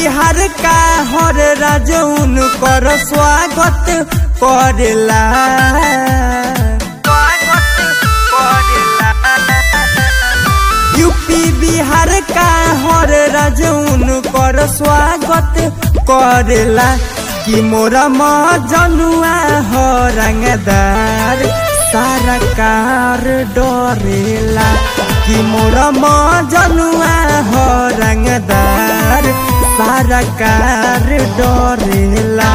बिहार का हर राज्य उनकर स्वागत करेला यूपी बिहार का हर राज्य उनकर स्वागत करेला कि मोरा मजनुआ हो रंगदार सारा कार डरेला कि मोरा मजनुआ हो रंगदार सारा कार डरेला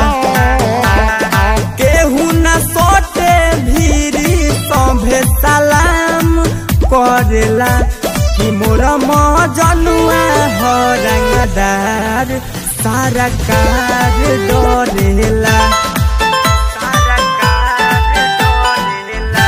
केहू न सोटे भीरी सभे सलाम करेला कि मोरा मजनुआ हो रंगदार सारा कार डरेला सारा कार डरेला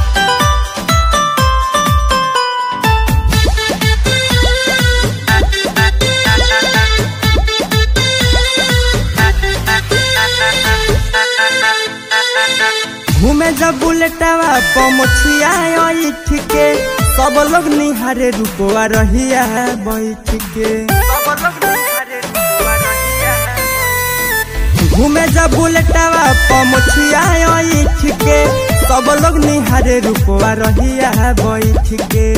घूमे जब बुलेटवा पमुछिया ऐठ के सब लोग निहारे रुपवा रहिया बैठ के घूमे जब बुलेटवा पमुछिया ऐठ के सब लोग निहारे रुपवा रहिया बैठ के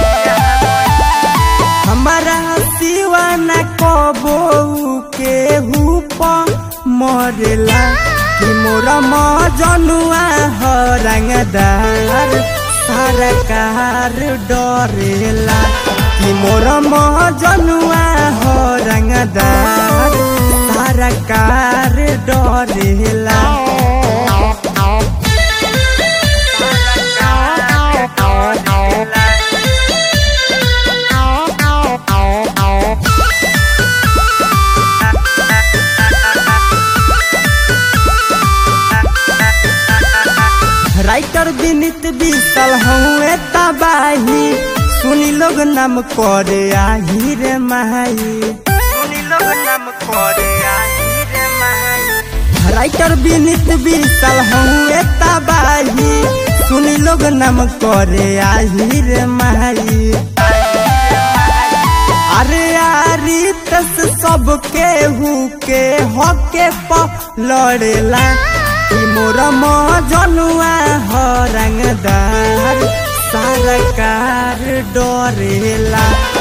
हमारा सिवा न कबो के हुप मरेला कि मोरा मजनुआ हो रंगदार सारा कार डरेला कि मोरा मजनुआ हो रंगदार सारा कार डरेला राइटर विनित बीतल हुए तबाही सुनी लोग नाम करे आही रे माही सुनी लोग नाम करे आही रे माही राइटर विनित बीतल हुए तबाही सुनी लोग नाम करे आही रे माही अरे यारी तस सब के हु के हके प लड़ेला कि मोर मजनुआ हो रंगदार सारा कार डरेला